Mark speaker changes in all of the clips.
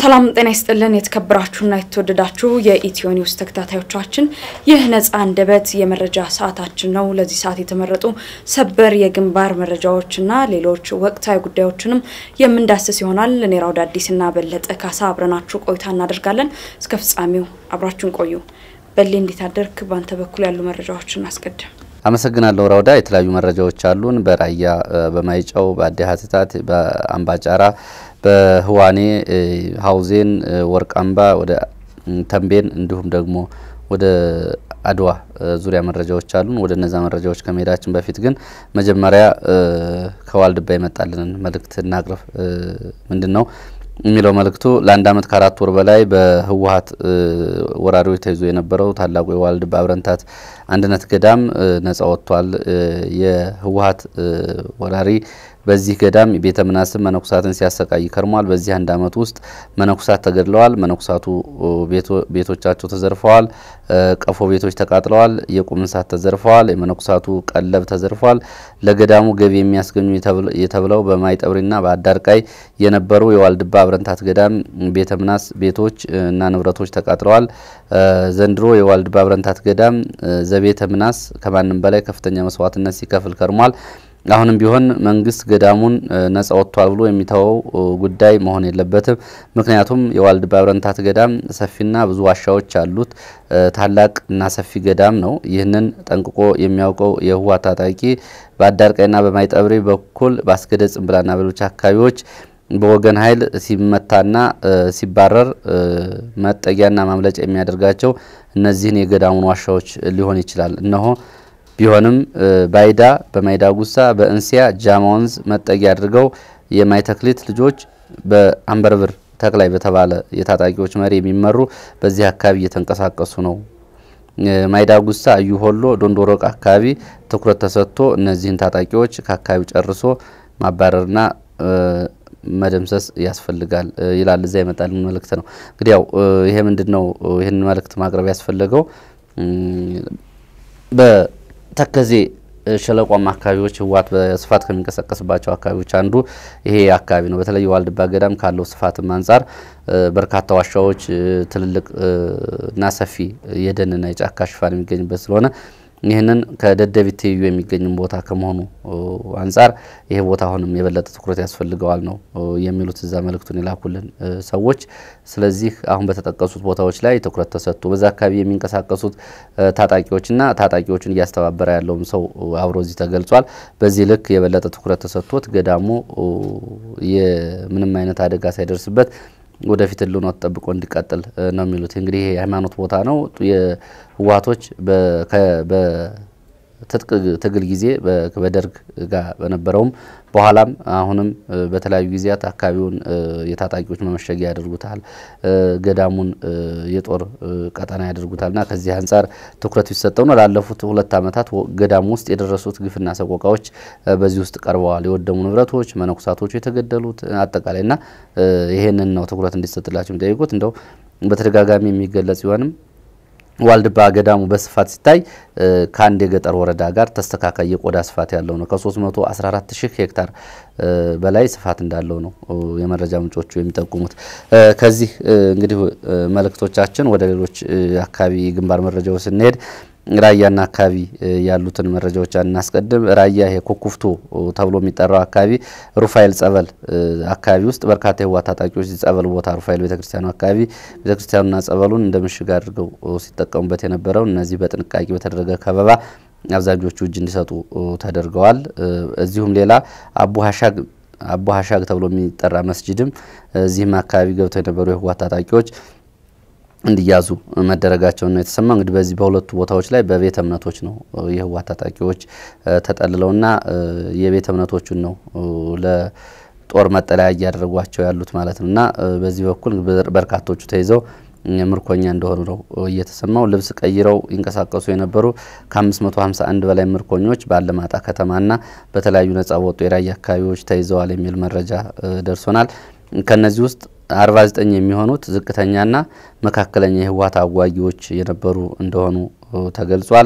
Speaker 1: ሰላም ጤና ይስጥልን። የተከበራችሁና የተወደዳችሁ የኢትዮ ኒውስ ተከታታዮቻችን ይህ ነጻ አንደበት የመረጃ ሰዓታችን ነው። ለዚህ ሰዓት የተመረጡ ሰበር የግንባር መረጃዎችና ሌሎች ወቅታዊ ጉዳዮችንም የምንዳስስ ይሆናል። እኔ ራውድ አዲስና በለጠ ካሳ አብረናችሁ ቆይታ እናደርጋለን። እስከ ፍጻሜው አብራችሁን ቆዩ። በሌ እንዴት አደርክ? በአንተ በኩል ያሉ መረጃዎችን አስቀድም።
Speaker 2: አመሰግናለሁ ራውዳ። የተለያዩ መረጃዎች አሉን። በራያ በማይጨው፣ በአዲ ሀተታት፣ በአምባጫራ፣ በህዋኔ ሀውዜን፣ ወርቃምባ፣ ወደ ተንቤን እንዲሁም ደግሞ ወደ አድዋ ዙሪያ መረጃዎች አሉን። ወደ እነዛ መረጃዎች ከመሄዳችን በፊት ግን መጀመሪያ ከዋልድባ የመጣልንን መልእክት እናቅርብ። ምንድን ነው የሚለው መልእክቱ ለአንድ ዓመት ከአራት ወር በላይ በህወሀት ወራሪዎች ተይዞ የነበረው ታላቁ የዋልድባ አብረንታት አንድነት ገዳም ነጻ ወጥቷል። የህወሀት ወራሪ በዚህ ገዳም ቤተ ምናስብ መነኩሳትን ሲያሰቃይ ከርሟል። በዚህ አንድ ዓመት ውስጥ መነኩሳት ተገድለዋል። መነኩሳቱ ቤቶቻቸው ተዘርፈዋል። ቀፎ ቤቶች ተቃጥለዋል። የቁም እንስሳት ተዘርፈዋል። የመነኩሳቱ ቀለብ ተዘርፈዋል። ለገዳሙ ገቢ የሚያስገኙ የተብለው በማይጠብሪና በአዳርቃይ የነበሩ የዋልድባ አብረንታት ገዳም ቤተ ምናስ ቤቶች እና ንብረቶች ተቃጥለዋል። ዘንድሮ የዋልድባ አብረንታት ገዳም ዘቤተ ምናስ ከማንም በላይ ከፍተኛ መስዋዕትነት ሲከፍል ከርሟል። አሁንም ቢሆን መንግስት ገዳሙን ነጻ ወጥቷል ብሎ የሚተወው ጉዳይ መሆን የለበትም። ምክንያቱም የዋልድባ አብረንታት ገዳም ሰፊና ብዙ ዋሻዎች አሉት ታላቅ እና ሰፊ ገዳም ነው። ይህንን ጠንቅቆ የሚያውቀው የህወሓት ታጣቂ በአዳርቃይና በማይጠብሪ በኩል በአስገደ ጽንብላና በሌሎች አካባቢዎች በወገን ኃይል ሲመታና ሲባረር መጠጊያና ማምለጫ የሚያደርጋቸው እነዚህን የገዳሙን ዋሻዎች ሊሆን ይችላል። እነሆ ቢሆንም ባይዳ በማይዳ ጉሳ በእንሲያ ጃማ ወንዝ መጠጊያ አድርገው የማይተክሊት ልጆች በአንበርብር ተክላይ በተባለ የታጣቂዎች መሪ የሚመሩ በዚህ አካባቢ እየተንቀሳቀሱ ነው። ማይዳ ጉሳ፣ እዩ ሆሎ፣ ዶንዶሮቅ አካባቢ ትኩረት ተሰጥቶ እነዚህን ታጣቂዎች ከአካባቢው ጨርሶ ማባረርና መደምሰስ ያስፈልጋል ይላል። እዛ ይመጣል መልእክት ነው። እንግዲህ ያው ይሄ ምንድን ነው ይህን መልእክት ማቅረብ ያስፈለገው በተከዜ ሸለቋማ አካባቢዎች ህወሓት በስፋት ከሚንቀሳቀስባቸው አካባቢዎች አንዱ ይሄ አካባቢ ነው። በተለይ ዋልድባ ገዳም ካለው ስፋትም አንጻር በርካታ ዋሻዎች፣ ትልልቅ እና ሰፊ የደንና የጫካ ሽፋን የሚገኝበት ስለሆነ ይህንን ከደደቢት ትይዩ የሚገኝም ቦታ ከመሆኑ አንጻር ይሄ ቦታ አሁንም የበለጠ ትኩረት ያስፈልገዋል ነው የሚሉት እዛ መልእክቱን የላኩልን ሰዎች። ስለዚህ አሁን በተጠቀሱት ቦታዎች ላይ ትኩረት ተሰጥቶ በዛ አካባቢ የሚንቀሳቀሱት ታጣቂዎችና ታጣቂዎችን እያስተባበረ ያለውም ሰው አብሮ እዚህ ተገልጿል። በዚህ ልክ የበለጠ ትኩረት ተሰጥቶት ገዳሙ የምንም አይነት አደጋ ሳይደርስበት ወደፊት ህልውናው ተጠብቆ እንዲቀጥል ነው የሚሉት። እንግዲህ ይሄ የሃይማኖት ቦታ ነው። የህወሓቶች በትጥቅ ትግል ጊዜ በደርግ ጋር በነበረውም በኋላም አሁንም በተለያዩ ጊዜያት አካባቢውን የታጣቂዎች መመሸጊያ ያደርጉታል፣ ገዳሙን የጦር ቀጠና ያደርጉታል እና ከዚህ አንጻር ትኩረት ቢሰጠው ነው። ላለፉት ሁለት ዓመታት ገዳሙ ውስጥ የደረሱት ግፍና ሰቆቃዎች በዚህ ውስጥ ቀርበዋል። የወደሙ ንብረቶች፣ መነኩሳቶቹ የተገደሉት አጠቃላይ እና ይሄንን ነው ትኩረት እንዲሰጥላቸው የሚጠይቁት። እንደው በተደጋጋሚ የሚገለጽ ቢሆንም ዋልድባ ገዳሙ በስፋት ሲታይ ከአንድ የገጠር ወረዳ ጋር ተስተካካይ የቆዳ ስፋት ያለው ነው። ከ314 ሺህ ሄክታር በላይ ስፋት እንዳለው ነው የመረጃ ምንጮቹ የሚጠቁሙት። ከዚህ እንግዲህ መልእክቶቻችን ወደ ሌሎች አካባቢ ግንባር መረጃዎች ስንሄድ ራያና አካባቢ ያሉትን መረጃዎች እናስቀድም። ራያ ይሄ ኩኩፍቶ ተብሎ የሚጠራው አካባቢ ሩፋኤል ጸበል አካባቢ ውስጥ በርካታ የህወሓት ታጣቂዎች ጸበል ቦታ ሩፋኤል ቤተክርስቲያኑ አካባቢ ቤተክርስቲያኑና ጸበሉን እንደ ምሽግ አድርገው ሲጠቀሙበት የነበረው እነዚህ በጥንቃቄ በተደረገ ከበባ አብዛኞቹ እጅ እንዲሰጡ ተደርገዋል። እዚሁም ሌላ አቡ ሀሻግ አቡ ሀሻግ ተብሎ የሚጠራ መስጅድም እዚህም አካባቢ ገብተው የነበሩ የህወሓት ታጣቂዎች እንዲያዙ መደረጋቸውን ነው የተሰማ። እንግዲህ በዚህ በሁለቱ ቦታዎች ላይ በቤተ እምነቶች ነው የህወሓት ታጣቂዎች ተጠልለውና የቤተ እምነቶቹን ነው ለጦር መጠለያ እያደረጓቸው ያሉት ማለት ነው እና በዚህ በኩል በርካቶቹ ተይዘው ምርኮኛ እንደሆኑ ነው እየተሰማው። ልብስ ቀይረው ይንቀሳቀሱ የነበሩ ከ551 በላይ ምርኮኞች በአለማጣ ከተማና በተለያዩ ነጻ በወጡ የራያ አካባቢዎች ተይዘዋል የሚል መረጃ ደርሶናል። ከነዚህ ውስጥ 49 የሚሆኑት ዝቅተኛና መካከለኛ የህወሓት አዋጊዎች የነበሩ እንደሆኑ ተገልጿል።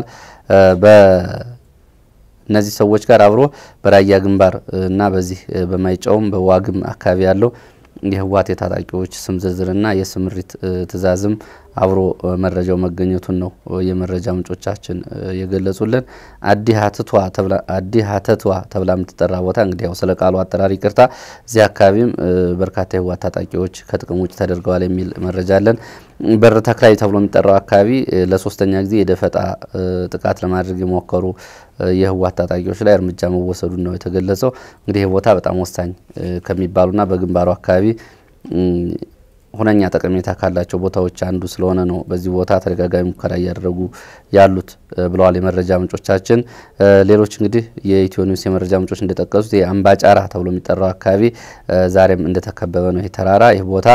Speaker 2: በእነዚህ ሰዎች ጋር አብሮ በራያ ግንባር እና በዚህ በማይጨውም በዋግም አካባቢ ያለው የህወሓት የታጣቂዎች ስም ዝርዝርና የስምሪት ትዕዛዝም አብሮ መረጃው መገኘቱን ነው የመረጃ ምንጮቻችን የገለጹልን። አዲ ሀተቷ ተብላ የምትጠራ ቦታ እንግዲህ ያው ስለ ቃሉ አጠራር ይቅርታ፣ እዚህ አካባቢም በርካታ የህወሓት ታጣቂዎች ከጥቅም ውጭ ተደርገዋል የሚል መረጃ አለን። በር ተክላይ ተብሎ የሚጠራው አካባቢ ለሶስተኛ ጊዜ የደፈጣ ጥቃት ለማድረግ የሞከሩ የህወሓት ታጣቂዎች ላይ እርምጃ መወሰዱን ነው የተገለጸው። እንግዲህ ይህ ቦታ በጣም ወሳኝ ከሚባሉና በግንባሩ አካባቢ ሁነኛ ጠቀሜታ ካላቸው ቦታዎች አንዱ ስለሆነ ነው በዚህ ቦታ ተደጋጋሚ ሙከራ እያደረጉ ያሉት ብለዋል የመረጃ ምንጮቻችን። ሌሎች እንግዲህ የኢትዮ ኒውስ የመረጃ ምንጮች እንደጠቀሱት የአምባጫራ ተብሎ የሚጠራው አካባቢ ዛሬም እንደተከበበ ነው። ይህ ተራራ ይህ ቦታ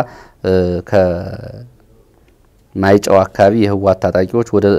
Speaker 2: ከማይጨው አካባቢ የህወሓት ታጣቂዎች ወደ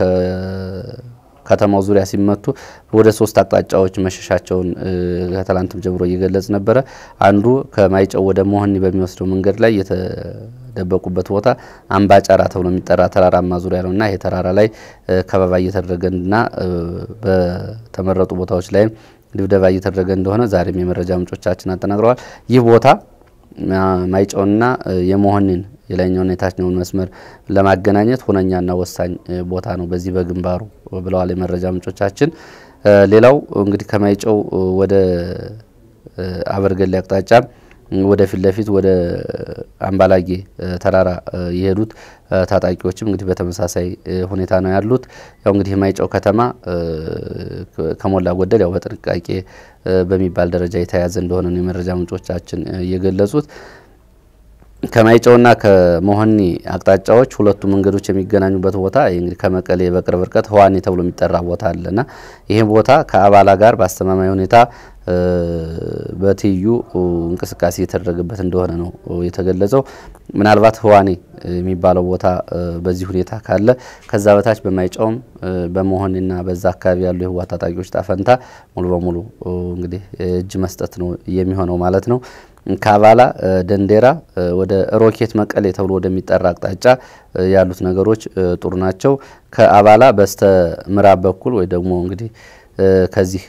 Speaker 2: ከተማው ዙሪያ ሲመቱ ወደ ሶስት አቅጣጫዎች መሸሻቸውን ከትላንትም ጀምሮ እየገለጽ ነበረ። አንዱ ከማይጨው ወደ መሆኒ በሚወስደው መንገድ ላይ የተደበቁበት ቦታ አምባጫራ ተብሎ የሚጠራ ተራራማ ዙሪያ ነው እና ይሄ ተራራ ላይ ከበባ እየተደረገና በተመረጡ ቦታዎች ላይም ድብደባ እየተደረገ እንደሆነ ዛሬም የመረጃ ምንጮቻችን አጠናቅረዋል። ይህ ቦታ ማይጨውና የመሆኒን የላይኛውና የታችኛውን መስመር ለማገናኘት ሁነኛና ወሳኝ ቦታ ነው በዚህ በግንባሩ ብለዋል የመረጃ ምንጮቻችን። ሌላው እንግዲህ ከማይጨው ወደ አበርገሌ አቅጣጫ ወደ ፊት ለፊት ወደ አምባላጌ ተራራ የሄዱት ታጣቂዎችም እንግዲህ በተመሳሳይ ሁኔታ ነው ያሉት። ያው እንግዲህ የማይጨው ከተማ ከሞላ ጎደል ያው በጥንቃቄ በሚባል ደረጃ የተያዘ እንደሆነ ነው የመረጃ ምንጮቻችን የገለጹት። ከማይጨውና ከመሆኒ አቅጣጫዎች ሁለቱ መንገዶች የሚገናኙበት ቦታ እንግዲህ ከመቀሌ በቅርብ ርቀት ህዋኔ ተብሎ የሚጠራ ቦታ አለና ይህ ቦታ ከአባላ ጋር በአስተማማኝ ሁኔታ በትይዩ እንቅስቃሴ የተደረገበት እንደሆነ ነው የተገለጸው። ምናልባት ህዋኔ የሚባለው ቦታ በዚህ ሁኔታ ካለ ከዛ በታች በማይጨውም በመሆንና በዛ አካባቢ ያሉ የህወሓት ታጣቂዎች ጣፈንታ ሙሉ በሙሉ እንግዲህ እጅ መስጠት ነው የሚሆነው ማለት ነው። ከአባላ ደንዴራ ወደ ሮኬት መቀሌ ተብሎ ወደሚጠራ አቅጣጫ ያሉት ነገሮች ጥሩ ናቸው። ከአባላ በስተ ምዕራብ በኩል ወይ ደግሞ እንግዲህ ከዚህ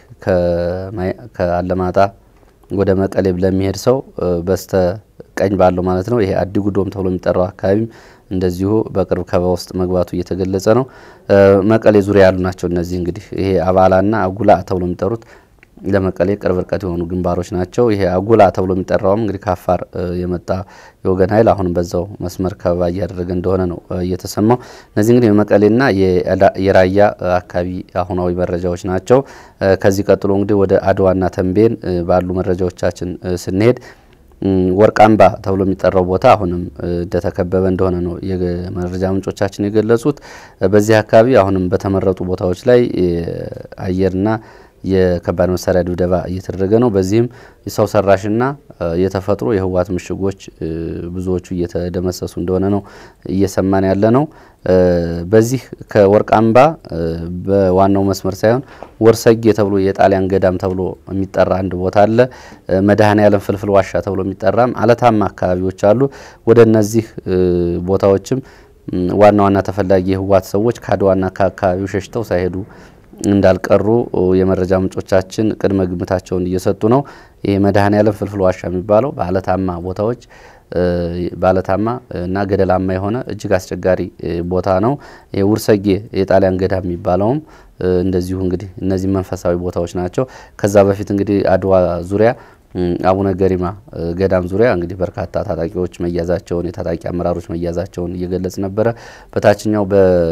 Speaker 2: ከአለማጣ ወደ መቀሌ ለሚሄድ ሰው በስተ ቀኝ ባለው ማለት ነው ይሄ አዲጉዶም ተብሎ የሚጠራው አካባቢም እንደዚሁ በቅርብ ከበባ ውስጥ መግባቱ እየተገለጸ ነው። መቀሌ ዙሪያ ያሉ ናቸው እነዚህ እንግዲህ ይሄ አባላና አጉላ ተብሎ የሚጠሩት ለመቀሌ ቅርብ ርቀት የሆኑ ግንባሮች ናቸው። ይሄ አጉላ ተብሎ የሚጠራውም እንግዲህ ከአፋር የመጣ የወገን ኃይል አሁንም በዛው መስመር ከበባ እያደረገ እንደሆነ ነው እየተሰማው። እነዚህ እንግዲህ የመቀሌና የራያ አካባቢ አሁናዊ መረጃዎች ናቸው። ከዚህ ቀጥሎ እንግዲህ ወደ አድዋና ተንቤን ባሉ መረጃዎቻችን ስንሄድ ወርቃምባ ተብሎ የሚጠራው ቦታ አሁንም እንደተከበበ እንደሆነ ነው የመረጃ ምንጮቻችን የገለጹት። በዚህ አካባቢ አሁንም በተመረጡ ቦታዎች ላይ አየርና የከባድ መሳሪያ ድብደባ እየተደረገ ነው። በዚህም የሰው ሰራሽና የተፈጥሮ የህወሓት ምሽጎች ብዙዎቹ እየተደመሰሱ እንደሆነ ነው እየሰማን ያለ ነው። በዚህ ከወርቃምባ በዋናው መስመር ሳይሆን ወርሰጌ ተብሎ የጣሊያን ገዳም ተብሎ የሚጠራ አንድ ቦታ አለ። መድኃኔ ዓለም ፍልፍል ዋሻ ተብሎ የሚጠራም አለታማ አካባቢዎች አሉ። ወደ እነዚህ ቦታዎችም ዋና ዋና ተፈላጊ የህወሓት ሰዎች ከአድዋና ከአካባቢው ሸሽተው ሳይሄዱ እንዳልቀሩ የመረጃ ምንጮቻችን ቅድመ ግምታቸውን እየሰጡ ነው። ይህ መድኃኔ ዓለም ፍልፍል ዋሻ የሚባለው በአለታማ ቦታዎች በአለታማ እና ገደላማ የሆነ እጅግ አስቸጋሪ ቦታ ነው። ውርሰጌ የጣሊያን ገዳም የሚባለውም እንደዚሁ እንግዲህ እነዚህ መንፈሳዊ ቦታዎች ናቸው። ከዛ በፊት እንግዲህ አድዋ ዙሪያ አቡነ ገሪማ ገዳም ዙሪያ እንግዲህ በርካታ ታጣቂዎች መያዛቸውን የታጣቂ አመራሮች መያዛቸውን እየገለጽ ነበረ። በታችኛው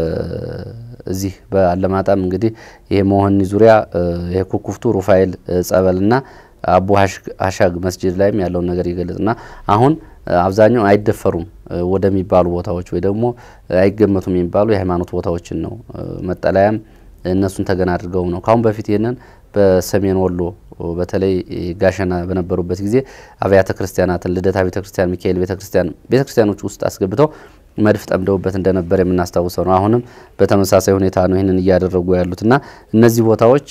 Speaker 2: በዚህ በአለማጣም እንግዲህ ይሄ መሆኒ ዙሪያ ይሄ ኩኩፍቱ ሩፋኤል ጸበልና አቡ ሀሻግ መስጅድ ላይም ያለውን ነገር ይገለጽና አሁን አብዛኛው አይደፈሩም ወደሚባሉ ቦታዎች ወይ ደግሞ አይገመቱም የሚባሉ የሃይማኖት ቦታዎችን ነው መጠለያም እነሱን ተገን አድርገው ነው ካሁን በፊት ይህንን በሰሜን ወሎ በተለይ ጋሸና በነበሩበት ጊዜ አብያተ ክርስቲያናትን ልደታ ቤተ ክርስቲያን፣ ሚካኤል ቤተ ክርስቲያን ቤተ ክርስቲያኖች ውስጥ አስገብተው መድፍ ጠምደውበት እንደነበር የምናስታውሰው ነው። አሁንም በተመሳሳይ ሁኔታ ነው ይህንን እያደረጉ ያሉትና እነዚህ ቦታዎች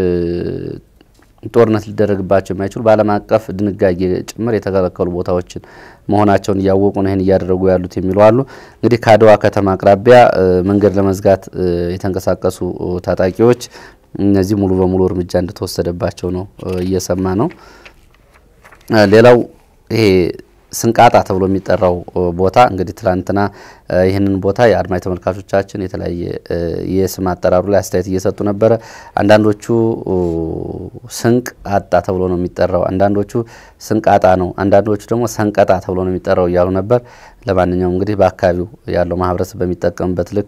Speaker 2: ጦርነት ሊደረግባቸው የማይችሉ በዓለም አቀፍ ድንጋጌ ጭምር የተከለከሉ ቦታዎችን መሆናቸውን እያወቁ ነው ይህን እያደረጉ ያሉት የሚሉ አሉ። እንግዲህ ከአድዋ ከተማ አቅራቢያ መንገድ ለመዝጋት የተንቀሳቀሱ ታጣቂዎች እነዚህ ሙሉ በሙሉ እርምጃ እንደተወሰደባቸው ነው እየሰማ ነው። ሌላው ይሄ ስንቃጣ ተብሎ የሚጠራው ቦታ እንግዲህ ትላንትና ይህንን ቦታ የአድማጭ ተመልካቾቻችን የተለያየ የስም አጠራሩ ላይ አስተያየት እየሰጡ ነበረ። አንዳንዶቹ ስንቅ አጣ ተብሎ ነው የሚጠራው፣ አንዳንዶቹ ስንቃጣ ነው፣ አንዳንዶቹ ደግሞ ሰንቀጣ ተብሎ ነው የሚጠራው እያሉ ነበር። ለማንኛውም እንግዲህ በአካባቢው ያለው ማህበረሰብ በሚጠቀምበት ልክ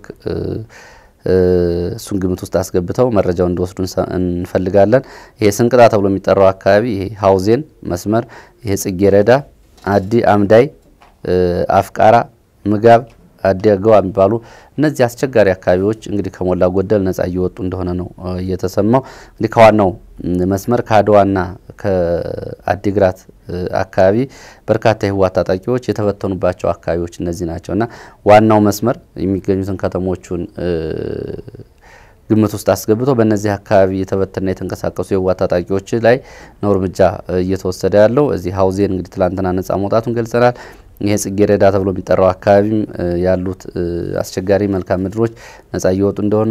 Speaker 2: እሱን ግምት ውስጥ አስገብተው መረጃው እንዲወስዱ እንፈልጋለን። ይሄ ስንቅጣ ተብሎ የሚጠራው አካባቢ ይሄ ሀውዜን መስመር ይሄ ጽጌረዳ፣ አዲ አምዳይ፣ አፍቃራ፣ ምጋብ፣ አዲ አገዋ የሚባሉ እነዚህ አስቸጋሪ አካባቢዎች እንግዲህ ከሞላ ጎደል ነጻ እየወጡ እንደሆነ ነው እየተሰማው። እንግዲህ ከዋናው መስመር ከአድዋና ከአዲግራት አካባቢ በርካታ የህወሓት ታጣቂዎች የተበተኑባቸው አካባቢዎች እነዚህ ናቸው እና ዋናው መስመር የሚገኙትን ከተሞቹን ግምት ውስጥ አስገብቶ በእነዚህ አካባቢ የተበተና የተንቀሳቀሱ የህወሓት ታጣቂዎች ላይ ነው እርምጃ እየተወሰደ ያለው። እዚህ ሀውዜን እንግዲህ ትላንትና ነጻ መውጣቱን ገልጸናል። ይሄ ጽጌረዳ ተብሎ የሚጠራው አካባቢም ያሉት አስቸጋሪ መልክዓ ምድሮች ነጻ እየወጡ እንደሆነ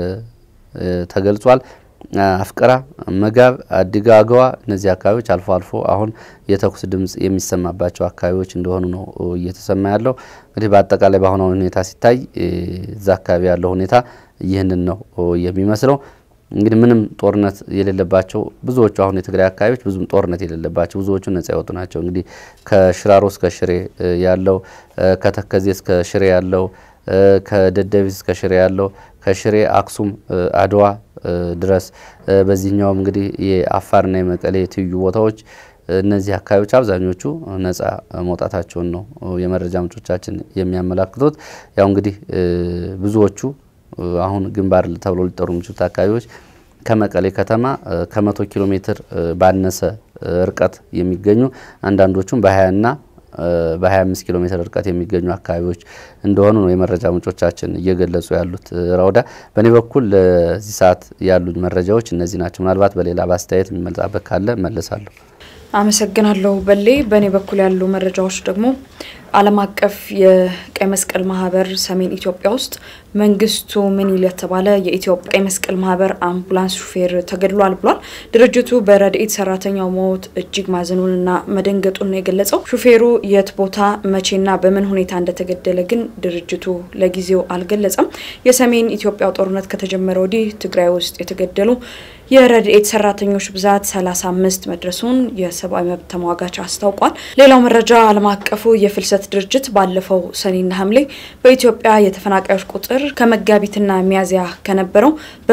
Speaker 2: ተገልጿል። አፍቅራ፣ መጋብ፣ አዲጋ አገዋ እነዚህ አካባቢዎች አልፎ አልፎ አሁን የተኩስ ድምጽ የሚሰማባቸው አካባቢዎች እንደሆኑ ነው እየተሰማ ያለው። እንግዲህ በአጠቃላይ በአሁኑ ሁኔታ ሲታይ እዛ አካባቢ ያለው ሁኔታ ይህንን ነው የሚመስለው። እንግዲህ ምንም ጦርነት የሌለባቸው ብዙዎቹ አሁን የትግራይ አካባቢዎች ብዙም ጦርነት የሌለባቸው ብዙዎቹ ነጻ የወጡ ናቸው። እንግዲህ ከሽራሮ እስከ ሽሬ ያለው ከተከዜ እስከ ሽሬ ያለው ከደደቢት እስከ ሽሬ ያለው ከሽሬ አክሱም፣ አድዋ ድረስ በዚህኛውም እንግዲህ የአፋርና የመቀሌ ትይዩ ቦታዎች እነዚህ አካባቢዎች አብዛኞቹ ነጻ መውጣታቸውን ነው የመረጃ ምንጮቻችን የሚያመላክቱት። ያው እንግዲህ ብዙዎቹ አሁን ግንባር ተብሎ ሊጠሩ የሚችሉት አካባቢዎች ከመቀሌ ከተማ ከመቶ ኪሎ ሜትር ባነሰ ርቀት የሚገኙ አንዳንዶቹም በሀያና በ25 ኪሎ ሜትር ርቀት የሚገኙ አካባቢዎች እንደሆኑ ነው የመረጃ ምንጮቻችን እየገለጹ ያሉት። ራውዳ፣ በእኔ በኩል ለዚህ ሰዓት ያሉኝ መረጃዎች እነዚህ ናቸው። ምናልባት በሌላ በአስተያየት የሚመልጣበት ካለ መለሳለሁ።
Speaker 1: አመሰግናለሁ በሌ። በእኔ በኩል ያሉ መረጃዎች ደግሞ ዓለም አቀፍ የቀይ መስቀል ማህበር ሰሜን ኢትዮጵያ ውስጥ መንግስቱ ምንይል የተባለ የኢትዮጵያ ቀይ መስቀል ማህበር አምቡላንስ ሹፌር ተገድሏል ብሏል። ድርጅቱ በረድኤት ሰራተኛው ሞት እጅግ ማዘኑንና መደንገጡን ነው የገለጸው። ሹፌሩ የት ቦታ መቼና በምን ሁኔታ እንደተገደለ ግን ድርጅቱ ለጊዜው አልገለጸም። የሰሜን ኢትዮጵያው ጦርነት ከተጀመረ ወዲህ ትግራይ ውስጥ የተገደሉ የረድኤት ሰራተኞች ብዛት 35 መድረሱን የሰብአዊ መብት ተሟጋች አስታውቋል። ሌላው መረጃ ዓለም አቀፉ የፍልሰት ድርጅት ባለፈው ሰኔና ሐምሌ በኢትዮጵያ የተፈናቃዮች ቁጥር ከመጋቢትና ሚያዝያ ከነበረው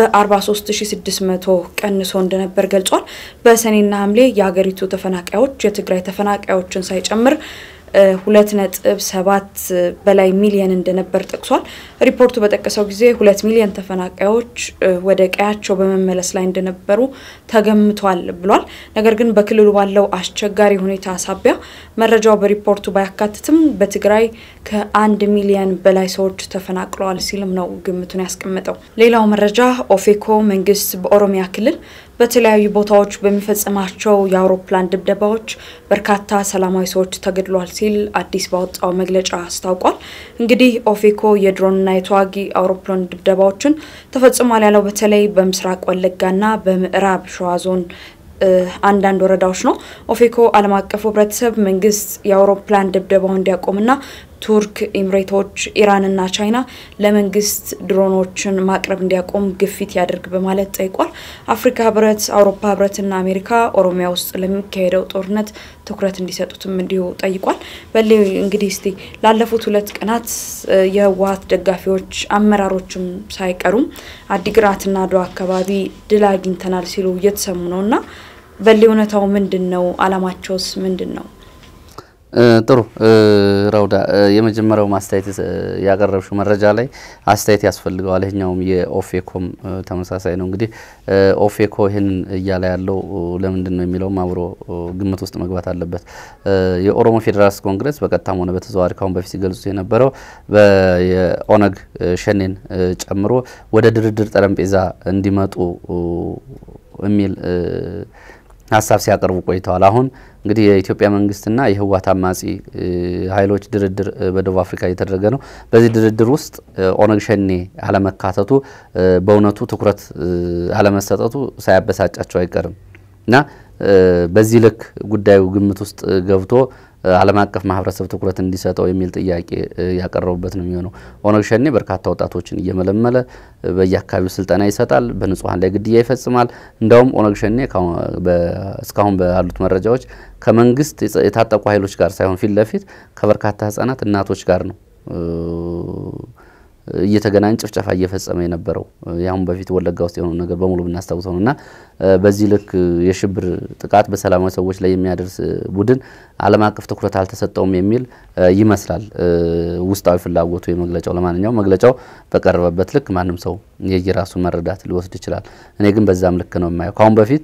Speaker 1: በ43600 ቀንሶ እንደነበር ገልጿል። በሰኔና ሐምሌ የሀገሪቱ ተፈናቃዮች የትግራይ ተፈናቃዮችን ሳይጨምር ሁለት ነጥብ ሰባት በላይ ሚሊየን እንደነበር ጠቅሷል። ሪፖርቱ በጠቀሰው ጊዜ ሁለት ሚሊየን ተፈናቃዮች ወደ ቀያቸው በመመለስ ላይ እንደነበሩ ተገምቷል ብሏል። ነገር ግን በክልሉ ባለው አስቸጋሪ ሁኔታ ሳቢያ መረጃው በሪፖርቱ ባያካትትም በትግራይ ከአንድ ሚሊየን በላይ ሰዎች ተፈናቅለዋል ሲልም ነው ግምቱን ያስቀመጠው። ሌላው መረጃ ኦፌኮ መንግስት በኦሮሚያ ክልል በተለያዩ ቦታዎች በሚፈጽማቸው የአውሮፕላን ድብደባዎች በርካታ ሰላማዊ ሰዎች ተገድሏል ሲል አዲስ ባወጣው መግለጫ አስታውቋል። እንግዲህ ኦፌኮ የድሮንና የተዋጊ አውሮፕላን ድብደባዎችን ተፈጽሟል ያለው በተለይ በምስራቅ ወለጋና በምዕራብ ሸዋ ዞን አንዳንድ ወረዳዎች ነው። ኦፌኮ ዓለም አቀፉ ህብረተሰብ መንግስት የአውሮፕላን ድብደባው እንዲያቆምና ቱርክ፣ ኤምሬቶች፣ ኢራንና ቻይና ለመንግስት ድሮኖችን ማቅረብ እንዲያቆም ግፊት ያደርግ በማለት ጠይቋል። አፍሪካ ህብረት፣ አውሮፓ ህብረትና አሜሪካ ኦሮሚያ ውስጥ ለሚካሄደው ጦርነት ትኩረት እንዲሰጡትም እንዲሁ ጠይቋል። በሌ እንግዲህ እስቲ ላለፉት ሁለት ቀናት የህወሀት ደጋፊዎች አመራሮችም ሳይቀሩም አዲግራትና አድዋ አካባቢ ድል አግኝተናል ሲሉ እየተሰሙ ነው እና በሌ እውነታው ምንድን ነው? አላማቸውስ ምንድን ነው?
Speaker 2: ጥሩ ረውዳ፣ የመጀመሪያው ማስተያየት ያቀረብሽው መረጃ ላይ አስተያየት ያስፈልገዋል። ይህኛውም የኦፌኮም ተመሳሳይ ነው። እንግዲህ ኦፌኮ ይህን እያለ ያለው ለምንድን ነው የሚለውም አብሮ ግምት ውስጥ መግባት አለበት። የኦሮሞ ፌዴራሊስት ኮንግረስ በቀጥታም ሆነ በተዘዋዋሪ ካሁን በፊት ሲገልጹት የነበረው የኦነግ ሸኔን ጨምሮ ወደ ድርድር ጠረጴዛ እንዲመጡ የሚል ሀሳብ ሲያቀርቡ ቆይተዋል። አሁን እንግዲህ የኢትዮጵያ መንግስትና የህወሓት አማጺ ኃይሎች ድርድር በደቡብ አፍሪካ እየተደረገ ነው። በዚህ ድርድር ውስጥ ኦነግ ሸኔ አለመካተቱ በእውነቱ ትኩረት አለመሰጠቱ ሳያበሳጫቸው አይቀርም እና በዚህ ልክ ጉዳዩ ግምት ውስጥ ገብቶ ዓለም አቀፍ ማህበረሰብ ትኩረት እንዲሰጠው የሚል ጥያቄ ያቀረቡበት ነው የሚሆነው። ኦነግ ሸኔ በርካታ ወጣቶችን እየመለመለ በየአካባቢው ስልጠና ይሰጣል፣ በንጹሐን ላይ ግድያ ይፈጽማል። እንዲያውም ኦነግ ሸኔ እስካሁን ባሉት መረጃዎች ከመንግስት የታጠቁ ኃይሎች ጋር ሳይሆን ፊት ለፊት ከበርካታ ህጻናት እናቶች ጋር ነው እየተገናኝ ጭፍጨፋ እየፈጸመ የነበረው ያሁን በፊት ወለጋ ውስጥ የሆነው ነገር በሙሉ ብናስታውሰው ነው እና በዚህ ልክ የሽብር ጥቃት በሰላማዊ ሰዎች ላይ የሚያደርስ ቡድን ዓለም አቀፍ ትኩረት አልተሰጠውም የሚል ይመስላል ውስጣዊ ፍላጎቱ የመግለጫው። ለማንኛውም መግለጫው በቀረበበት ልክ ማንም ሰው የየራሱን መረዳት ሊወስድ ይችላል። እኔ ግን በዛም ልክ ነው የማየው። ከአሁን በፊት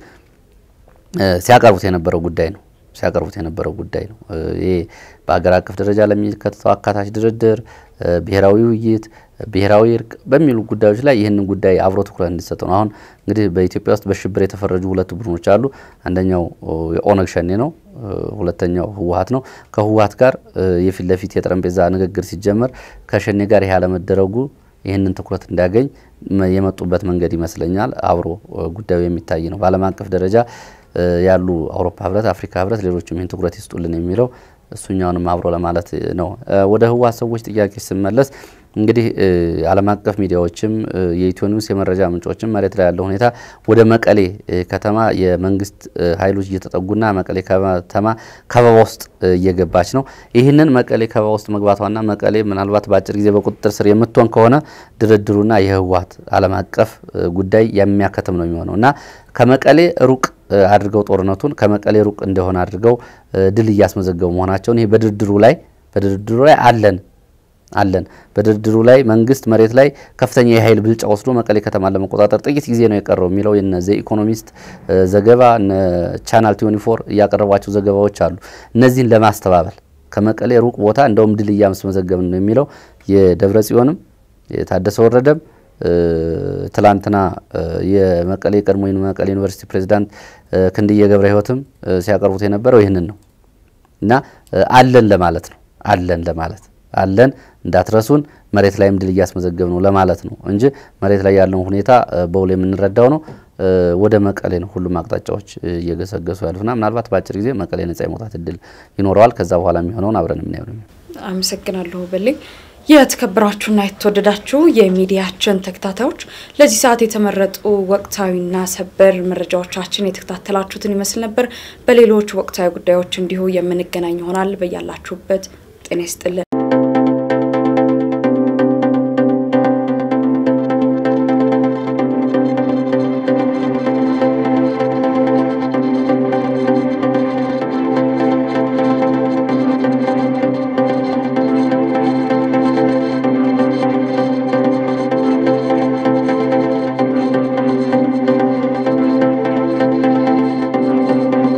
Speaker 2: ሲያቀርቡት የነበረው ጉዳይ ነው ሲያቀርቡት የነበረው ጉዳይ ነው። ይሄ በሀገር አቀፍ ደረጃ ለሚከተተው አካታች ድርድር፣ ብሔራዊ ውይይት፣ ብሔራዊ እርቅ በሚሉ ጉዳዮች ላይ ይህንን ጉዳይ አብሮ ትኩረት እንዲሰጠው ነው። አሁን እንግዲህ በኢትዮጵያ ውስጥ በሽብር የተፈረጁ ሁለት ቡድኖች አሉ። አንደኛው የኦነግ ሸኔ ነው፣ ሁለተኛው ህወሀት ነው። ከህወሀት ጋር የፊት ለፊት የጠረጴዛ ንግግር ሲጀመር ከሸኔ ጋር ይህ አለመደረጉ ይህንን ትኩረት እንዲያገኝ የመጡበት መንገድ ይመስለኛል። አብሮ ጉዳዩ የሚታይ ነው። በዓለም አቀፍ ደረጃ ያሉ አውሮፓ ህብረት፣ አፍሪካ ህብረት፣ ሌሎችም ይህን ትኩረት ይስጡልን የሚለው እሱኛውንም አብሮ ለማለት ነው። ወደ ህወሓት ሰዎች ጥያቄ ስመለስ እንግዲህ ዓለም አቀፍ ሚዲያዎችም የኢትዮ ኒውስ የመረጃ ምንጮችም መሬት ላይ ያለው ሁኔታ ወደ መቀሌ ከተማ የመንግስት ኃይሎች እየተጠጉና መቀሌ ከተማ ከበባ ውስጥ እየገባች ነው። ይህንን መቀሌ ከበባ ውስጥ መግባቷና መቀሌ ምናልባት በአጭር ጊዜ በቁጥጥር ስር የምትሆን ከሆነ ድርድሩና የህወሓት ዓለም አቀፍ ጉዳይ የሚያከትም ነው የሚሆነው እና ከመቀሌ ሩቅ አድርገው ጦርነቱን ከመቀሌ ሩቅ እንደሆነ አድርገው ድል እያስመዘገቡ መሆናቸውን ይሄ በድርድሩ ላይ በድርድሩ ላይ አለን አለን በድርድሩ ላይ መንግስት መሬት ላይ ከፍተኛ የኃይል ብልጫ ወስዶ መቀሌ ከተማን ለመቆጣጠር ጥቂት ጊዜ ነው የቀረው የሚለው የነ ዘ ኢኮኖሚስት ዘገባ እነ ቻናል ቲዮኒፎር እያቀረቧቸው ዘገባዎች አሉ። እነዚህን ለማስተባበል ከመቀሌ ሩቅ ቦታ እንደውም ድል እያስመዘገብን ነው የሚለው የደብረ ጽዮንም የታደሰ ወረደም ትላንትና የመቀሌ ቀድሞ መቀሌ ዩኒቨርሲቲ ፕሬዚዳንት ክንድዬ ገብረ ሕይወትም ሲያቀርቡት የነበረው ይህንን ነው እና አለን ለማለት ነው አለን ለማለት አለን እንዳትረሱን መሬት ላይም ድል እያስመዘገብ ነው ለማለት ነው እንጂ መሬት ላይ ያለውን ሁኔታ በውል የምንረዳው ነው። ወደ መቀሌ ነው ሁሉም አቅጣጫዎች እየገሰገሱ ያሉትና ምናልባት በአጭር ጊዜ መቀሌ ነጻ የመውጣት እድል ይኖረዋል። ከዛ በኋላ የሚሆነውን አብረን የምናየው ነው።
Speaker 1: አመሰግናለሁ በሌ። የተከበራችሁና የተወደዳችሁ የሚዲያችን ተከታታዮች ለዚህ ሰዓት የተመረጡ ወቅታዊና ሰበር መረጃዎቻችን የተከታተላችሁትን ይመስል ነበር። በሌሎች ወቅታዊ ጉዳዮች እንዲሁ የምንገናኝ ይሆናል። በያላችሁበት ጤና ይስጥልን።